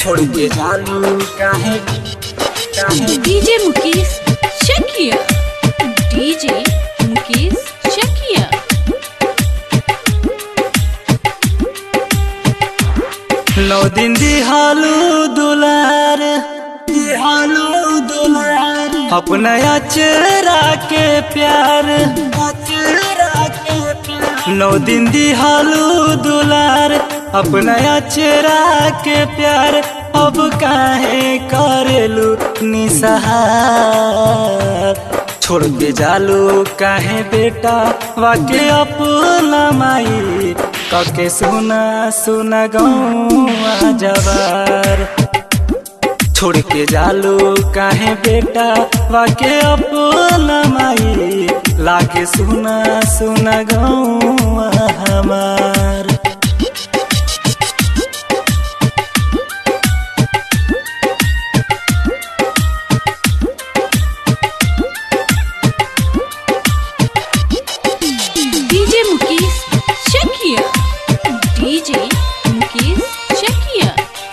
छोड़ के जालू काहे काहे DJ Mukesh Shakia. DJ Mukesh Shakia. नौ दिन दिहालू दुलार दिहालू दुलार अपना चेहरा के प्यार चेहरा के प्यार नौ दिन दिहालू दुलार अपना चेहरा के प्यार अब काहे करेलू निसहार छोड़ के जालू काहे बेटा वाके अपना माई कके सुना सुना गौआ जवार छोड़ के जालू काहे बेटा वाके अपना माई लाके सुना सुना गौआ हमार DJ Mukesh Shakia. DJ Mukesh Shakia.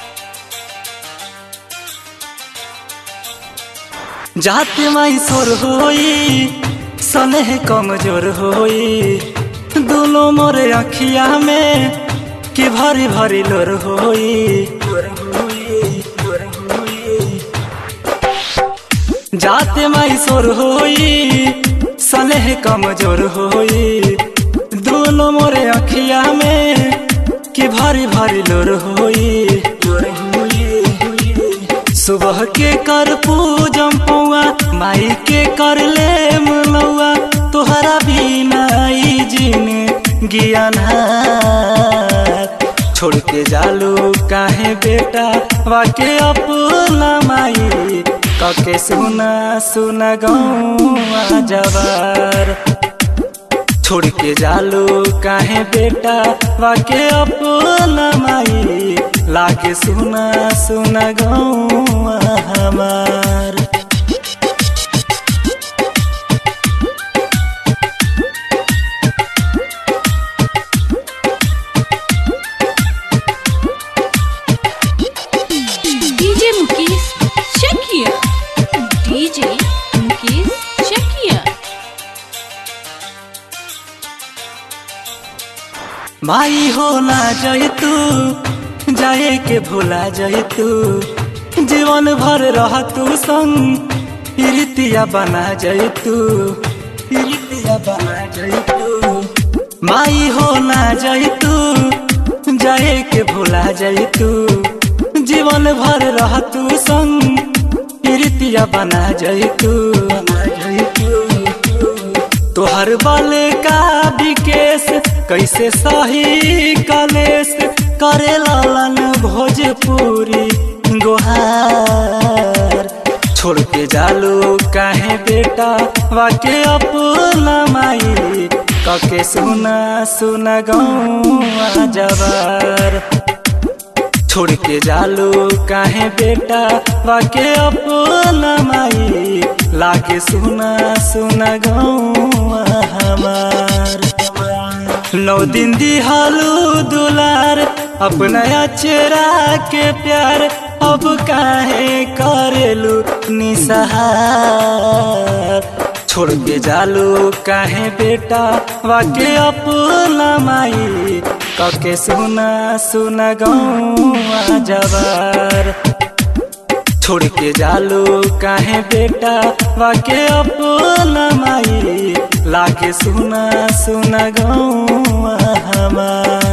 जाते माई सोर होई सनेह कमजोर होई दोनों मोरे अखिया में कि भरी भरी लोर होई जाते माई सोर होई सनेह कमजोर होई दोनों मोरे अखिया में कि भरी भरी लोर होई सुबह के कर पूजम पौआ माई के कर ले मनौआ तोहरा बिना ई जिन ज्ञान छोड़ के जालू काहे बेटा वाके अपना माई कके सुना सुना गौआ जवार छोड़ के जालू काहे बेटा वाके अपना माई लाके सुना सुना गौआ हमार DJ Mukesh Shakia. DJ Mukesh Shakia. माई हो ना जाए तू जाए के भूला जाए तू जीवन भर रह तू संग प्रीतिया बना जाए तू प्रीतिया बना जाए तू माई हो ना जाए तू जाए के भूला जाए तू जीवन भर रह तू संग प्रीतिया बना जाए तू बना जाए तू तोहर बाले का विकेश कैसे सही कलेश करे लालन भोजपुरी गोहार छोड़ के जालू काहे बेटा वाके अपना माई कके सुना सुना गौआ जवार छोड़ के जालू काहे बेटा वाके अपना माई लाके सुना सुना गौआ हमार नौ दिन दिहालू दुलार अपना चेहरा के प्यार अब काहे करेलू निसहार छोड़ के जालू काहे बेटा वाके अपना माई कके सुना सुना गौआ जवार छोड़ के जालू काहे बेटा वाके अपना माई लाके सुना सुना गौआ हमार